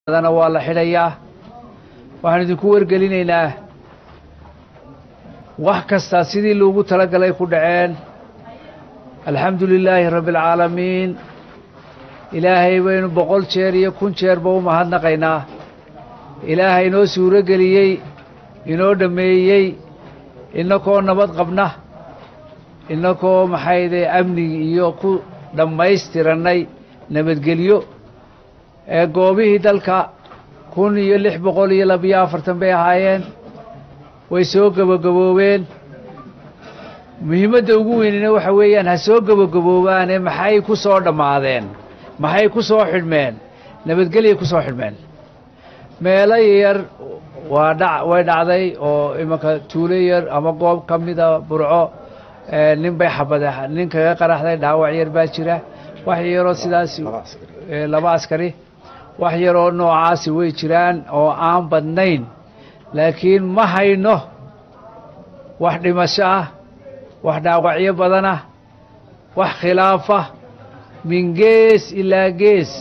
dana waa la xidhayaa waxaan idinku wargelinaynaa wax kastaa sidii loogu talagalay ku dhaceen alxamdu lilaahi rabbi alcaalamiin ilaahay baynu boqol jeer iyo kun jeerba u mahadnaqaynaa ilaahay inoo suuro geliyey inoo dhammeeyey innakoo nabad qabna innakoo maxayde amnigi iyo ku dhammaystirannay nabadgelyo ee goobihii dalka kun iyo lix boqol iyo labiyo afartan bay ahaayeen way soo gebagaboobeen muhiimadda ugu weynina waxa weeyaan ha soo gebagaboobaane maxay ku soo dhammaadeen maxay ku soo xidhmeen nabadgelyay ku soo xidhmeen meelo yar waa dha way dhacday oo imanka tuulo yar ama goob ka mida burco nin bay xabade nin kaga qaraxday dhaawac yar baa jira wax yaroo sidaas laba askari wax yaroo noocaasi way jiraan oo aan badnayn laakiin ma hayno wax dhimasho ah wax dhaawacyo badan ah wax khilaafa min gees ilaa gees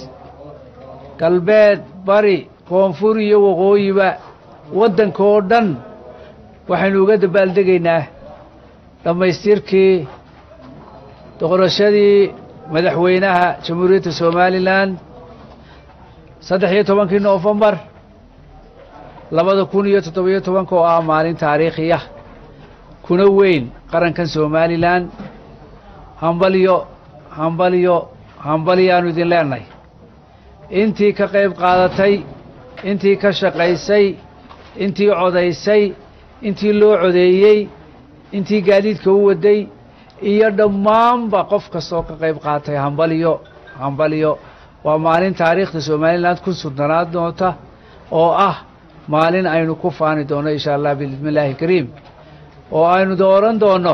galbeed bari koonfur iyo waqooyiba waddanka oo dhan waxaynu uga dabaaldegaynaa dhammaystirkii doqorashadii madaxweynaha jamhuuriyadda somalilan saddex iyo tobankii noofembar labada kun iyo toddobiyo tobanka oo ah maalin taariikhiya kuna weyn qarankan somalilan hambalyo hambalyo hambalyaanu idin leenahay intii ka qayb qaadatay intii ka shaqaysay intii codaysay intii loo codeeyey intii gaadiidka u waday iyo dhammaanba qof kastoo ka qayb qaatay hambalyo hambalyo waa maalin taariikhda somalilan ku sudnanaad doonta oo ah maalin aynu ku faani doonno insha allah bismi illaahi kariim oo aynu dooran doonno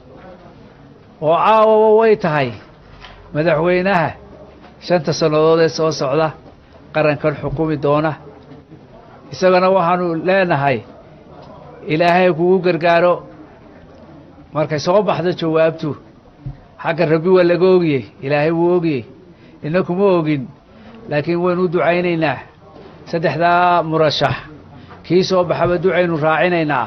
oo caawawa way tahay madaxweynaha shanta sannadood ee soo socda qarankan xukumi doona isagana waxaanu leenahay ilaahay kugu gargaaro markay soo baxdo jawaabtu xagga rabbi waa laga ogiyey ilaahay wuu ogiyey ina kuma ogin laakiin waynu u ducaynaynaa saddexdaa murashax kii soo baxaba ducaynu raacinaynaa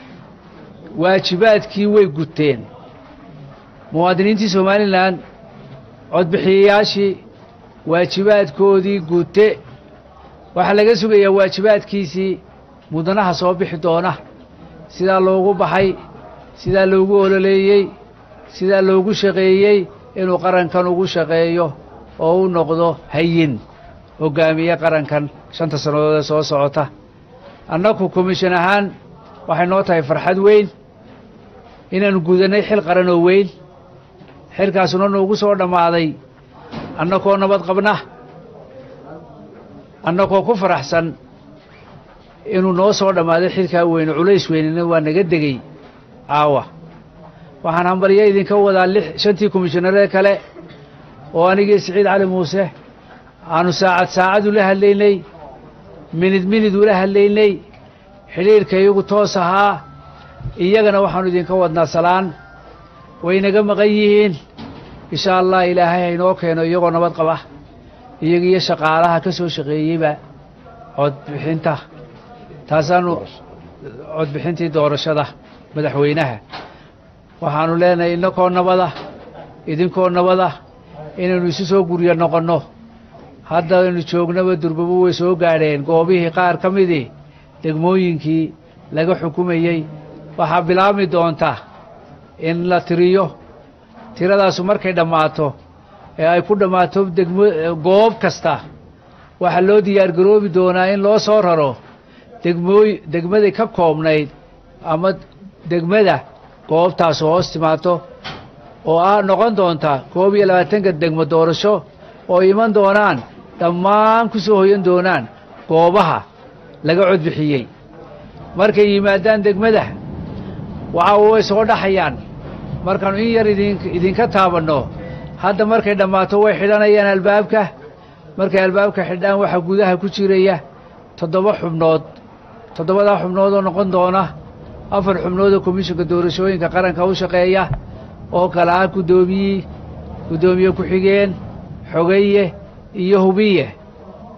waajibaadkii way guteen muwaadiniintii somalilan codbixiyayaashii waajibaadkoodii gute waxaa laga sugayaa waajibaadkiisii mudanaha soo bixi doona sidaa loogu baxay sidaa loogu ololeeyey sidaa loogu shaqeeyey inuu qarankan ugu shaqeeyo oo u noqdo hayin hoggaamiye qarankan shanta sannadood ee soo socota annaku komishan ahaan waxay noo tahay farxad weyn inaanu gudannay xil qaran oo weyn xilkaasuna noogu soo dhammaaday annakoo nabad qabna annakoo ku faraxsan inuu noo soo dhammaaday xilkaa weyne culays weynina waa naga degey caawa waxaan hambalyo idinka wadaa lix shantii komishanaree kale oo anigii siciid cali muuse aanu saacad saacad ula hadlaynay minid minid ula hadlaynay xidhiirka iyagu toos ahaa iyagana waxaanu idinka wadnaa salaan waynaga maqan yihiin insha allah ilaahay haynoo keeno iyagoo nabad qaba iyaga iyo shaqaalaha ka soo shaqeeyeyba codbixinta taasaanu codbixintii doorashada madaxweynaha waxaanu leenahay innakoo nabada idinkoo nabada inaynu isu soo guryo noqonno hadda aynu joognaba durbabo way soo gaadheen goobihii qaar ka midii degmooyinkii laga xukumayey waxaa bilaabmi doonta in la tiriyo tiradaasu markay dhammaato ee ay ku dhammaato degmo goob kasta waxaa loo diyaargaroobi doonaa in loo soo raro degmooy degmaday ka koobnayd ama degmada goobtaasu hoos timaado oo ah noqon doonta koob iyo labaatanka degmo doorasho oo iman doonaan dhammaan ku soo hoyan doonaan goobaha laga codbixiyey markay yimaadaan degmada waxa way soo dhaxayaan markaannu in yar idin idinka taabanno hadda markay dhammaato way xidhanayaan albaabka markay albaabka xidhaan waxaa gudaha ku jiraya toddoba xubnood toddobadaa xubnood oo noqon doona afar xubnood oo komishinka doorashooyinka qaranka u shaqeeya oo kale ah guddoomiyi guddoomiye ku-xigeen xogeeye iyo hubiye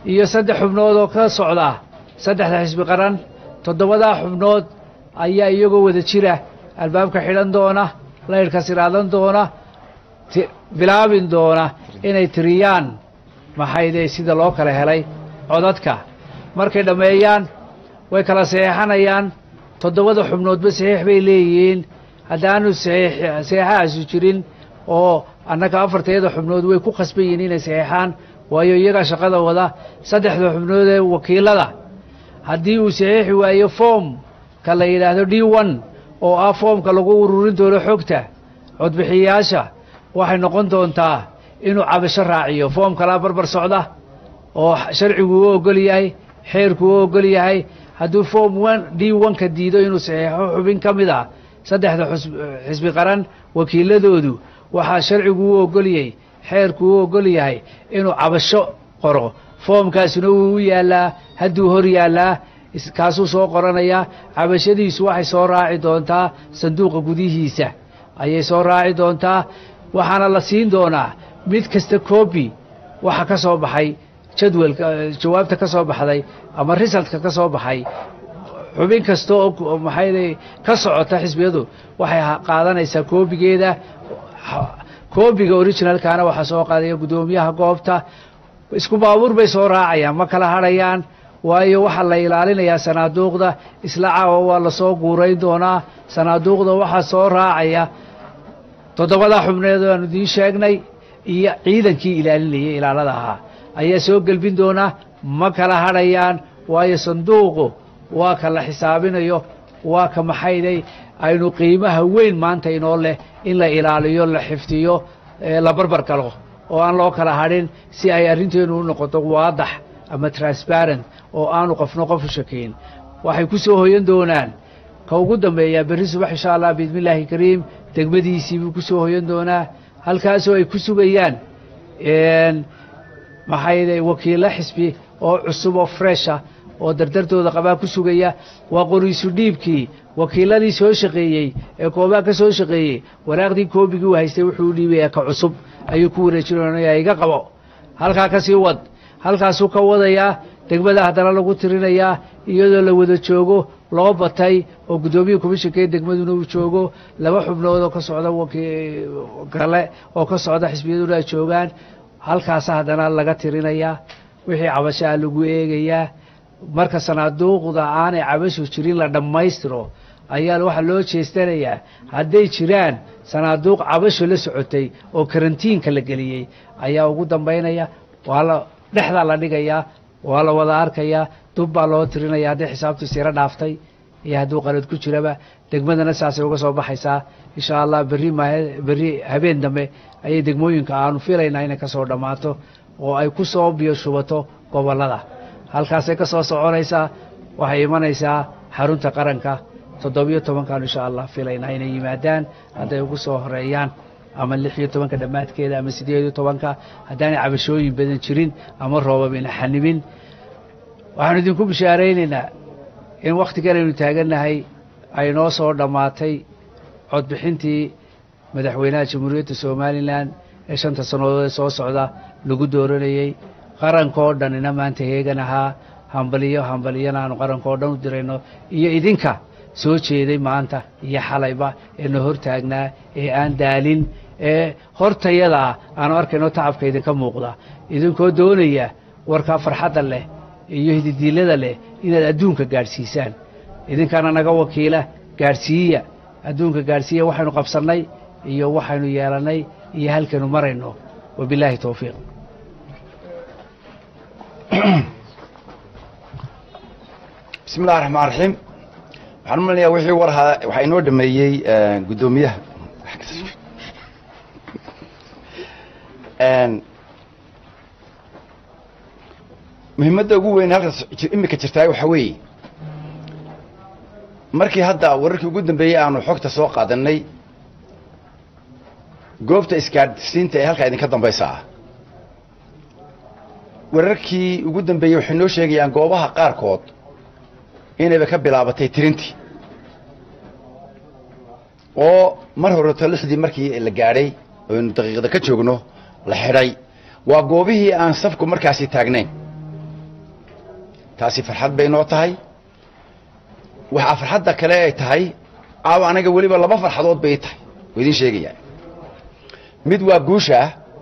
iyo saddex xubnood oo ka socda saddexda xisbi qaran toddobadaa xubnood ayaa iyagoo wada jira albaabka xidhan doona laydhka siraadan doona bilaabin doona inay tiriyaan maxayde sida loo kala helay codadka markay dhammeeyaan way kala saxeexanayaan toddobada xubnoodba saxiix bay leeyihiin haddaanu saxeexahaasu jirin oo annaga afarteeda xubnood way ku khasban yihiin inay saxeexaan waayo iyagaa shaqada wada saddexda xubnood ee wakiilada haddii uu saxiixi waayo foomka la yidhaahdo d one oo ah foomka lagu ururin doono xogta codbixiyayaasha waxay noqon doontaa inuu cabasho raaciyo foom kalaa barbar socda oo sharcigu u ogol yahay xeerku u ogol yahay hadduu foom one d one-ka diido inuu saxiixo xubin ka mid ah saddexda xisbi qaran wakiiladoodu waxaa sharcigu u ogolyay xeerku u ogol yahay inuu cabasho qoro foomkaasuna wuu u yaallaa hadduu hor yaallaa kaasuu soo qoranayaa cabashadiisu waxay soo raaci doontaa sanduuqa gudihiisa ayay soo raaci doontaa waxaana la siin doonaa mid kasta coobi waxa ka soo baxay jadwalka jawaabta ka soo baxday ama risaltka ka soo baxay xubin kasta oo maxayday ka socota xisbiyadu waxay qaadanaysaa koobigeeda koobiga originalkana waxaa soo qaadaya guddoomiyaha goobta isku baabuur bay soo raacayaan ma kala hadhayaan waayo waxaa la ilaalinayaa sanaaduuqda isla caawa waa lasoo guurayn doonaa sanaaduuqda waxaa soo raacaya toddobadaa xubneed aanu idiin sheegnay iyo ciidankii ilaalinayay ilaalada ahaa ayaa soo gelbin doonaa ma kala hadhayaan waayo sanduuqu waa ka la xisaabinayo waa ka maxayday aynu qiimaha weyn maanta inoo leh in la ilaaliyo la xifdiyo la barbar galo oo aan loo kala hadhin si ay arrinteenu u noqoto waadax ama transparent oo aanu qofno qof u shakayn waxay ku soo hoyan doonaan ka ugu dambeeyaa berri subax insha allah biidmi illaahi kariim degmadiisii buu ku soo hoyan doonaa halkaasoo ay ku sugayaan maxayday wakiilo xisbi oo cusub oo fresha oo dardartooda qabaa ku sugaya waa qoriisu dhiibkii wakiiladii soo shaqeeyey ee koobaa ka soo shaqeeyey waraaqdii koobigii u haystay wuxuu u dhiibayaa ka cusub ayuu ku wareejinaya iga qabo halkaa ka sii wad halkaasuu ka wadayaa degmada haddana lagu tirinayaa iyadoo la wada joogo loo batay oo guddoomiya komishanka degmaduna uu joogo laba xubnood oo ka socda kale oo ka socda xisbiyaduna ay joogaan halkaasa haddana laga tirinayaa wixii cabashaa lagu eegayaa marka sanaaduuqda aanay cabashu jirin la dhammaystiro ayaa waxaa loo jeestanayaa hadday jiraan sanaaduuq cabasho la socotay oo karantiinka la geliyey ayaa ugu dambaynaya waa la dhexdaa la dhigayaa waa la wada arkayaa dub baa loo tirinaya hadday xisaabtu siro dhaaftay iyo hadduu qalad ku jiraba degmadana saasay uga soo baxaysaa insha allah berri ma berri habeen dambe ayay degmooyinka aanu filaynaa inay ka soo dhammaato oo ay ku soo biyo shubato gobollada halkaasay ka soo soconaysaa waxay imanaysaa xarunta qaranka toddobiyo tobankan insha allah filaynaa inay yimaadaan hadday ugu soo horeeyaan ama lix iyo tobanka dhammaadkeeda ama siddeed iyo tobanka haddaanay cabashooyin badan jirin ama roobab ina xanibin waxaanu idinku bishaaraynaynaa in wakhtigan aynu taagannahay ay noo soo dhammaatay codbixintii madaxweynaha jamhuuriyadda somalilan ee shanta sannadood ee soo socda lagu dooranayey qarankoo dhanina maanta heegan ahaa hambaliyo hambaliyana aanu qarankoo dhan u dirayno iyo idinka soo jeeday maanta iyo xalayba ee na hor taagnaa ee aan daalin ee hortayadaa aanu arkayno tacabka idinka muuqda idinkoo doonaya warkaa farxadda leh iyo hididiilada leh inaad adduunka gaadhsiisaan idinkaana naga wakiila gaadhsiiya adduunka gaadhsiiya waxaynu qabsannay iyo waxaynu yeelannay iyo halkaynu marayno wabilaahi towfiiq bismi illahi raxmaan raxiim waxaan u malinayaa wixii war ahaa waxaa inoo dhameeyey guddoomiyaha muhiimadda ugu weyn halkaas imika jirtaa waxaa weeye markii hadda wararkii ugu dambeeyey aanu xogta soo qaadanay goobta isgaadhsiinta ee halkaa idinka dambaysa ah wararkii ugu dambeeyey waxay noo sheegayaan goobaha qaarkood inayba ka bilaabatay tirintii oo mar horeto lixdii markii la gaadhay oynu daqiiqda ka joogno la xidhay waa goobihii aan safku markaasi taagnayn taasi farxad bay noo tahay waxaa farxadda kale ay tahay caawa anaga weliba laba farxadood bay tahay oo idiin sheegayaa mid waa guusha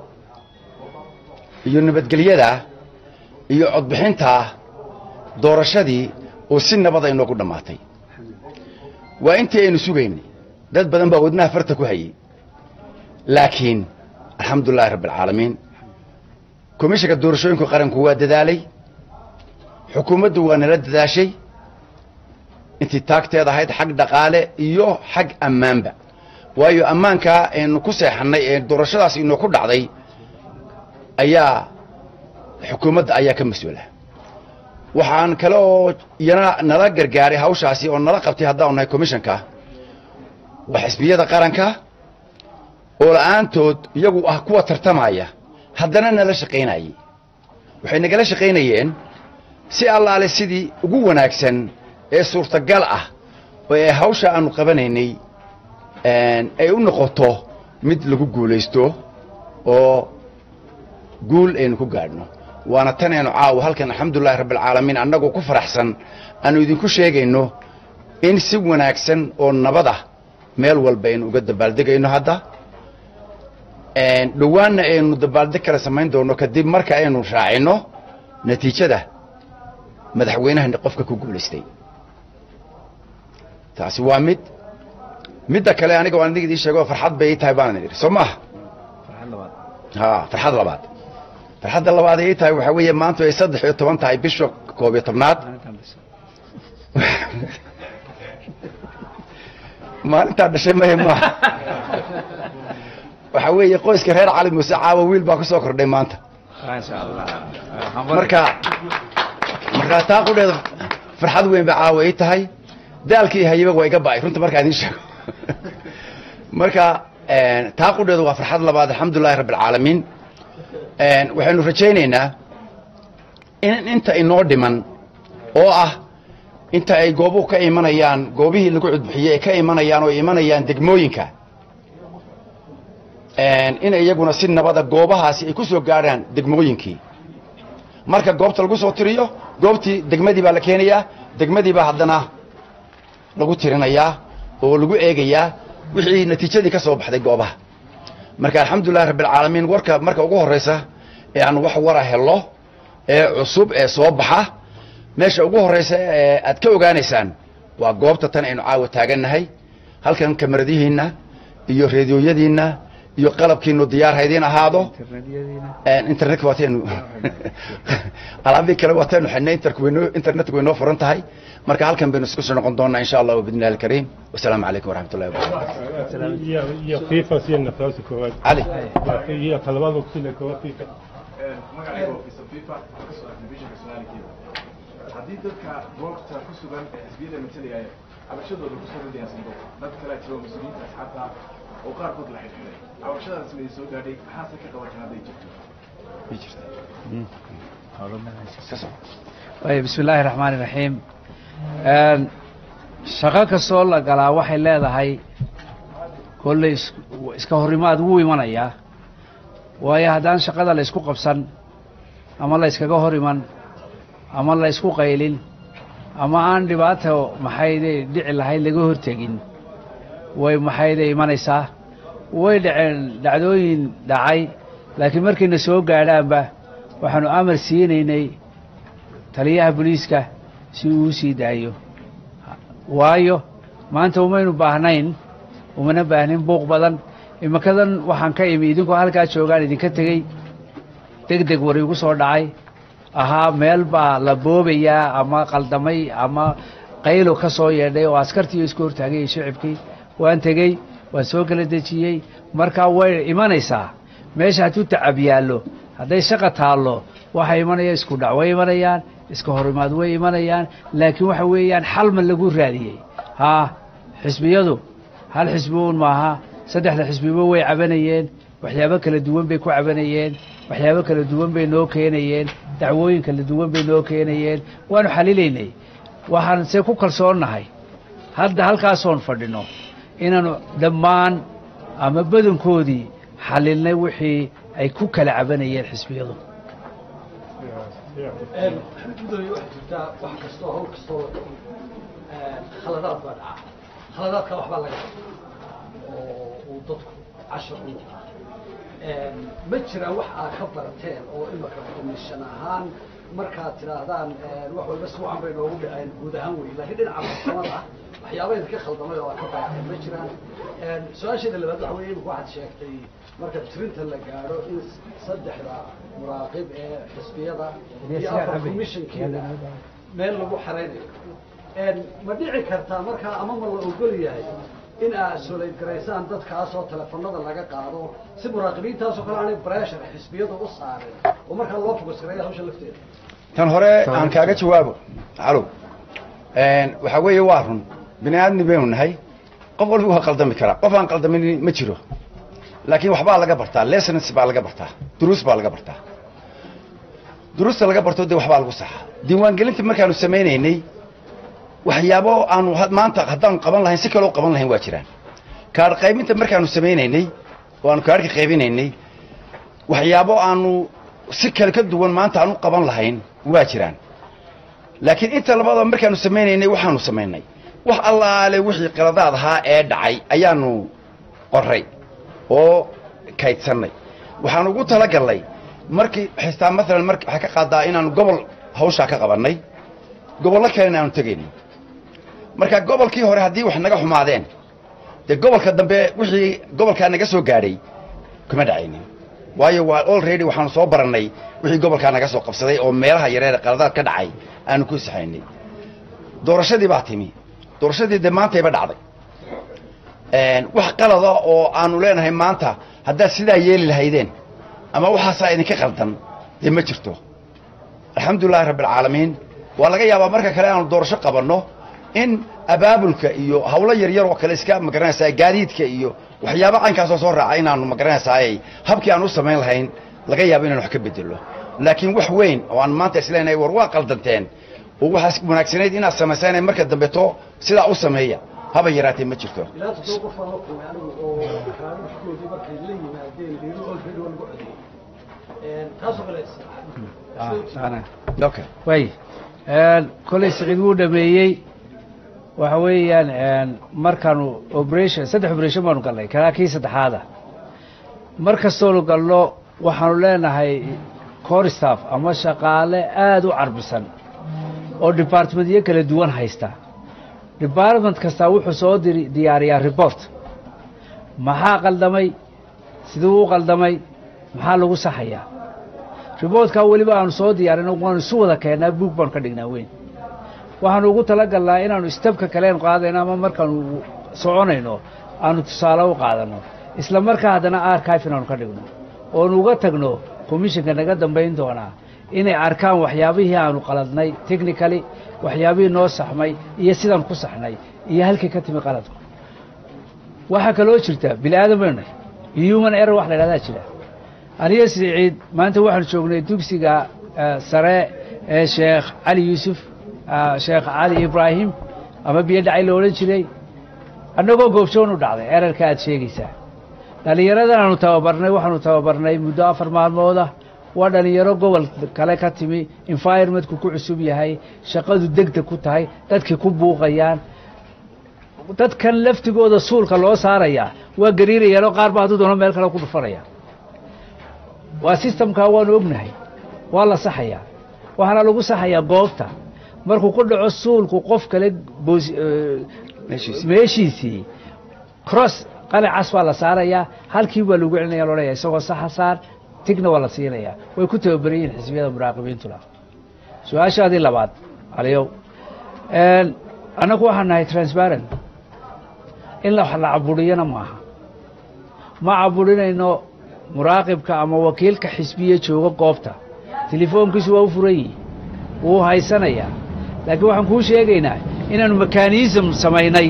iyo nabadgelyada iyo codbixinta doorashadii oo si nabad ay noogu dhammaatay waa intii aynu sugaynay dad badan baa wadnaha farta ku hayay laakiin alxamdulilahi rabbi alcaalamiin komishanka doorashooyinku qaranku waa dadaalay xukuumaddu waa nala dadaashay intii taagteeda ahayd xag dhaqaale iyo xag ammaanba waayo ammaankaa aynu ku seexannay ee doorashadaas inoo ku dhacday ayaa xukuumadda ayaa ka mas-uula waxaan kale oo iyana nala gargaaray hawshaasi oo nala qabtay haddaanu nahay komishanka waa xisbiyada qaranka oo la'aantood iyagu ah kuwa tartamaya haddana nala shaqaynayay waxay nagala shaqaynayeen si allaale sidii ugu wanaagsan ee suurtagal ah oo ay hawsha aanu qabanaynay ay u noqoto mid lagu guulaysto oo guul aynu ku gaadhno waana tan aynu caawa halkan alxamdulilahi rabbialcaalamiin annagoo ku faraxsan aanu idinku sheegayno in si wanaagsan oo nabada meel walba aynu uga dabaaldegayno hadda dhowaanna aynu dabaaldeg kale samayn doonno kadib marka aynu raacinno natiijada madaxweynaha qofka ku guulaystay taasi waa mid midda kale aniga waan idig idii sheego farxad bay ii tahay baanan idhi soo maaha ha farxad labaad farxadda labaad ay ii tahay waxaa weeye maanta ay saddex iyo toban tahay bisha koob iyo tobnaad maalintaa dhashay mahe maaha waxaa weeye qoyska reer cali muuse caawa wiil baa ku soo kordhay maanta marka markaa taa qudheeda farxad weyn ba caawa ii tahay daalkii hayaba waa iga ba'ay runta markaa idiin sheego marka taa qudheedu waa farxad labaad alxamdulilahi rabbi alcaalamiin waxaynu rajaynaynaa in inta inoo dhiman oo ah inta ay goobuhu ka imanayaan goobihii lagu cudbixiyey ay ka imanayaan oo imanayaan degmooyinka in iyaguna si nabada goobahaasi ay ku soo gaadhaan degmooyinkii marka goobta lagu soo tiriyo goobtii degmadii baa la keenayaa degmadii baa haddana lagu tirinayaa oo lagu eegayaa wixii natiijadii ka soo baxday goobaha marka alxamdulilahi rabbialcaalamiin warka marka ugu horraysa ee aan wax wara hello ee cusub ee soo baxa meesha ugu horraysa ee aad ka ogaanaysaan waa goobta tan aynu caawa taagannahay halkan kamaradihiinna iyo reediyooyadiinna iyo qalabkiinu diyaar haydiin ahaado internetka waataynu alaabii kale waataynu xidhnay internetka way noo furan tahay marka halkan baynu isku soo noqon doonaa insha allah bidni illahi alkariim wasalaamu calaykum waraxmat ullahi wabarakatu iyo fifa siya naftaasi koowaad cali iyo talabada kusina koowaad fifa magacayga ofisa fifa ka soo telefishinka soomaaligeeda haddii dadka goobta ku sugan ee xisbiyada matalaya cabashadooda kusoo ridayaan sanduuqa dad kale jiro mas-uuliyiinta asxaabta oo qaarkood la xidhiidhay cabashadaas may soo gaadhay maxaase ka qabateen hadday jirto bismi illaahi raxmaani raxiim shaqo kastoo la galaa waxay leedahay kolley iska horimaad wuu imanayaa waayo haddaan shaqada la ysku qabsan ama la yskaga hor iman ama la ysku qaylin ama aan dhibaato maxayday dhici lahayd laga hortegin way maxayday imanaysaa way dhaceen dhacdooyin dhacay laakiin markayna soo gaadhaanba waxaanu amar siinaynay taliyaha booliiska si uu u sii daayo waayo maanta umaynu baahnayn umana baahnin buuq badan imikadan waxaan ka imi idinkoo halkaa joogaan idinka tegey deg deg war igu soo dhacay ahaa meel baa la boobayaa ama qaldamay ama qaylo ka soo yeedhay oo askartii isku hortaagay shicibkii waan tegey waan soo kala dejiyey markaa way imanaysaa meesha hadduu tacab yaallo hadday shaqa taallo waxay imanaya isku dhac way imanayaan iska horimaad way imanayaan laakiin waxa weeyaan xalma lagu raadiyey haa xisbiyadu hal xisbi uun maaha saddexda xisbiba way cabanayeen waxyaabo kala duwan bay ku cabanayeen waxyaabo kala duwan bay noo keenayeen dacwooyin kala duwan bay noo keenayeen waanu xalilaynay waxaan se ku kalsoonnahay hadda halkaasoon fadhino inaanu dhammaan ama badankoodii xalilnay wixii ay ku kala cabanayeen xisbiyadu gudoomiye waxaa jirtaa wax kastoo hawl kastoo la dhaco khaladaad baa dhaca khaladaadka waxbaa laga oo uu dadku cashar u ma jiraan wax aad ka barateen oo imaka komishan ahaan markaad tidhaahdaan wax walba si wacan bay noogu dhaceen guud ahaan wey laakiin dhinaca farsamada ah waxyaaba idinka khaldamay oo aad ka barateen ma jiraan su-aasheeda labaad waxa weye imika waxaad sheegtay marka tirinta la gaadho in saddexda muraaqib ee xisbiyada iyo afar commissionkeeda meel lagu xaraynayo ma dhici kartaa markaa ama ma la ogol yahay in aad solayd garaysaan dadkaasoo telefonada laga qaado si muraaqibiintaasoo kale aanay breshar xisbiyadu u saarin oo markaa loo fogas gareeya hawsha lafteeda tan hore aan kaaga jawaabo calow waxaa weeye waa run bini aadmi baynu nahay qof walba waa qaldami karaa qof aan qaldamin ma jiro laakiin waxbaa laga bartaa lessons baa laga bartaa duruus baa laga bartaa duruusta laga barto dee waxbaa lagu saxaa diiwaangelinta markaanu samaynaynay waxyaabo aanu maanta haddaanu qaban lahayn si kaloo qaban lahayn waa jiraan kaadh qaybinta markaanu samaynaynay oo aanu kaadhka qaybinaynay waxyaabo aanu si kale ka duwan maanta aanu qaban lahayn waa jiraan laakiin inta labadaba markaanu samaynaynay waxaanu samaynay wax allaale wixii qaladaad ahaa ee dhacay ayaanu qoray oo kaydsannay waxaanu ugu talagallay markii xistaa maalan mar waxaa ka qaadaa inaanu gobol hawshaa ka qabannay gobollo kalena aanu tegayno marka gobolkii hore haddii wax naga xumaadeen dee gobolka dambe wixii gobolkaa naga soo gaadhay kuma dhacaynin waayo waa already waxaanu soo barannay wixii gobolkaa naga soo qabsaday oo meelaha yareer qaladaad ka dhacay aanu ku saxaynay doorashadii baa timi doorashadii dee maantayba dhacday wax qalada oo aanu leenahay maanta haddaad sidaa yeeli lahaydeen ama waxaasaa idinka qaldan dee ma jirto alxamdulilahi rabbialcaalamiin waa laga yaabaa marka kale aanu doorasho qabanno in abaabulka iyo hawlo yaryar oo kale iska magaranaysaa gaadiidka iyo waxyaaba caynkaasoo soo raaca inaanu magaranaysaayay habkii aan u samayn lahayn laga yaabo inaan wax ka bedelo laakiin wax weyn oo aan maanta isleenahay war waa qaldanteen oo waxaas wanaagsanayd inaad samaysaan marka dambeto sidaa u sameeya haba yaraatee ma jirto ilaa toddoba qof aan la kulmay anigu oo kaadhadhkoodii markay la yimaadeen liido olfedi waa lagu codeeyey taasoo kale okay way kolley siciid wuu dhameeyey waxa weeyaan markaanu operation saddex operation baanu galnay kanaa kii saddexaada mar kastoonu galno waxaanu leenahay core staff ama shaqaale aada u carbisan oo departmentyo kala duwan haysta department kastaa wuxuu soo diri diyaariyaa report maxaa qaldamay siduu u qaldamay maxaa lagu saxayaa riboortkaa weliba aanu soo diyaarino waanu isu wada keennaa buug baanu ka dhignaa weyn waxaanu ugu talagalnaa inaanu istabka kaleen qaadayno ama markaanu soconayno aanu tusaale u qaadano isla markaa haddana archive inaanu ka dhigno oonu uga tagno commissionka naga dambayn doonaa inay arkaan waxyaabihii aanu qaladnay technically waxyaabihii noo saxmay iyo sidaan ku saxnay iyo halkii ka timi qaladku waxaa kaloo jirta bini aadan baynu nahay human error wax la idhahdaa jira aniga siciid maanta waxaanu joognay dugsiga sare ee sheekh cali yuusuf sheekh cali ibraahim ama biyo dhacay la odhan jiray annagoo goobjoon u dhacday erarka aad sheegaysaa dhallinyaradan aanu tababarnay waxaanu tababarnay muddo afar maalmooda waa dhallinyaro gobol kale ka timi environmentku ku cusub yahay shaqadu degdeg ku tahay dadkii ku buuqayaan dadkan laftigooda suulka loo saarayaa waa gariirayaanoo qaar ba hadduu doono meel kale ku dhufanaya waa sistamkaa waanu ognahay waa la saxayaa waxaana lagu saxayaa goobta markuu ku dhaco suulku qof kale meeshiisii cross qalicas baa la saarayaa halkii baa lagu celinaya loodhaya isagoo saxa saar tigna waa la siinayaa way ku tababaran yihin xisbiyada muraaqibiintuna su-aashaadii labaad aliyow annagu waxaan nahay transparent in la caburiyana maaha ma caburinayno muraaqibka ama wakiilka xisbiye jooga goobta telefoonkiisu waa u furan yihi wuu haysanayaa laakiin waxaan kuu sheegaynaa inaanu mekanism samaynay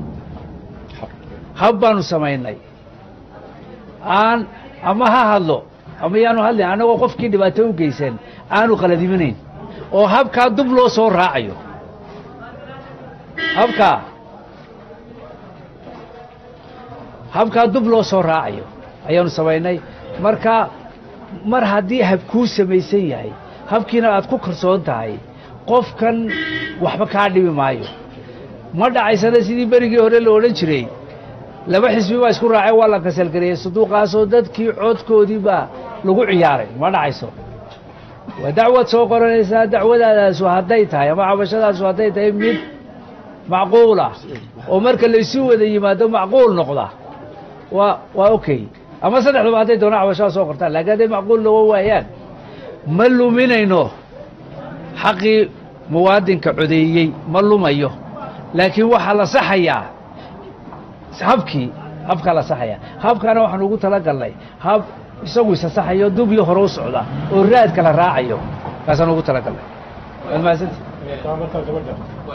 hab baanu samaynay aan ama ha hadlo ama yaanu hadlin annagoo qofkii dhibaato u geysan aanu qaladimanayn oo habkaa dub loo soo raacayo habkaa habkaa dub loo soo raacayo ayaanu samaynay marka mar haddii hab kuu samaysan yahay habkiina aad ku kalsoon tahay qofkan waxba kaa dhibi maayo ma dhacaysana sidii berigii hore la odhan jiray laba xisbi baa isku raacay waa la kasalgariyey sanduuqaasoo dadkii codkoodii baa lagu ciyaaray ma dhacayso waa dacwad soo qoranaysaa dacwadaadaasu hadday tahay ama cabashadaasu hadday tahay mid macquul ah oo marka laysu wada yimaado macquul noqda waa waa okay ama saddexdaba hadday doona cabashada soo qortaan laakiin hadday macquul noqon waayaan ma luminayno xaqii muwaadinka codeeyey ma lumayo laakiin waxaa la saxayaa habkii habkaa la saxayaa habkaana waxaan ugu talagalnay hab isagu isa saxayo dubyo hore u socda oo raadka la raacayo kaasaan ugu talagalnay waad mahadsanti taa markaa gabadha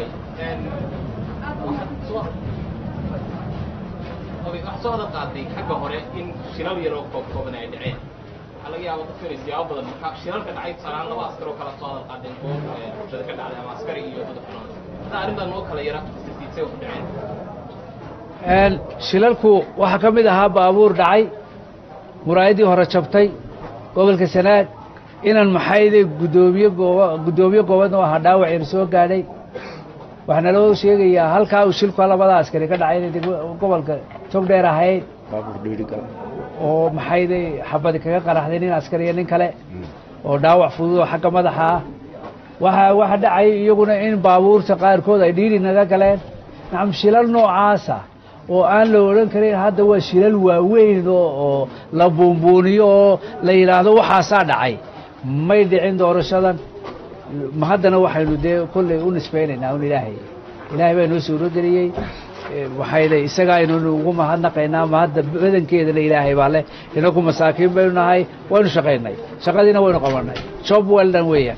waxaa soo wada qaaday xagga hore in shilal yaroo koob kooban ay dhaceen waxaa laga yaaba dadka inay siyaabo badan marka shilalka dhacay tusaalehaan laba askar oo kala soo wada qaadeen oo bulshada ka dhacday ama askari iyo dad xunaan hadda arrintan noo kala yara sisiidsay u dhaceen shilalku waxaa ka mid ahaa baabuur dhacay muraayadii hore jabtay gobolka sanaag inan maxayde guddoomiye gooba guddoomiye goobadna oo ahaa dhaawac yar soo gaadhay waxaana loo sheegayaa halkaa uu shilku labada askari ka dhacay inay degmo- gobolka togdheer ahayd oo maxayde xabadi kaga qaraxday nin askari iyo nin kale oo dhaawac fudud oo xagga madaxa ah waxa waxa dhacay iyaguna in baabuurta qaarkood ay dhiiri naga galeen nacam shilal noocaasa oo aan la odhan karin hadda waa shilal waaweyn oo oo la buunbuuniyo oo la yidhaahdo waxaasaa dhacay may dhicin doorashadan ma haddana waxaynu dee kolley u nisbaynaynaa un ilaahay ilaahay baa inoo suuro geliyey Eh, waxayna isagaa aynanu ugu mahadnaqaynaa ma hadda badankeedana ilaahay baa leh inaku masaakiin baynu nahay waynu shaqaynay shaqadiina waynu qabanay job well done weeyaan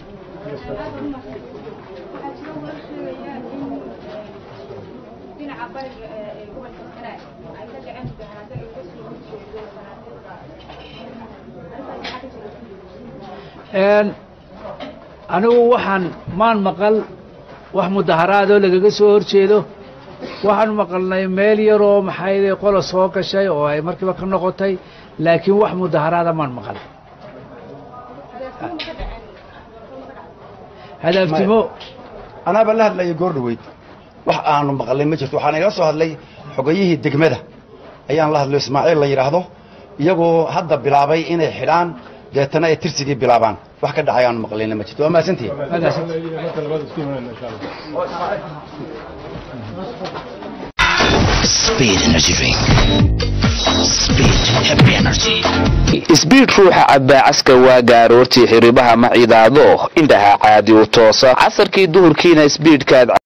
dhinaca bariga ee gobolka sanaag ay ka dhaceen mudaharaado ay kasoo horjeedo Een, anigu waxaan maan maqal wax mudaharaadoo lagaga soo horjeedo waxaan maqalnay meel yaroo maxayde qola soo gashay oo ay markiiba ka noqotay laakiin wax mudaharaada maan maqal hadaftimo anaaba la hadlaya goor dhaweyd wax aanu maqalay ma jirto waxaan igala soo hadlay xogayihii degmada ayaan la hadlay ismaaciil la yidhaahdo iyagoo hadda bilaabay inay xidhaan deetana ay tirsigii bilaabaan wax ka dhacay aanu maqlayna ma jirto waa mahadsantihi marka labaad isku imanayna insha allah Speed Energy Drink. Speed Happy Energy. isbiid ruuxa cabbaa caska waaga aroortii xiribaha ma cidaado indhaha caadi u toosa casarkii duhurkiina isbiidhkaad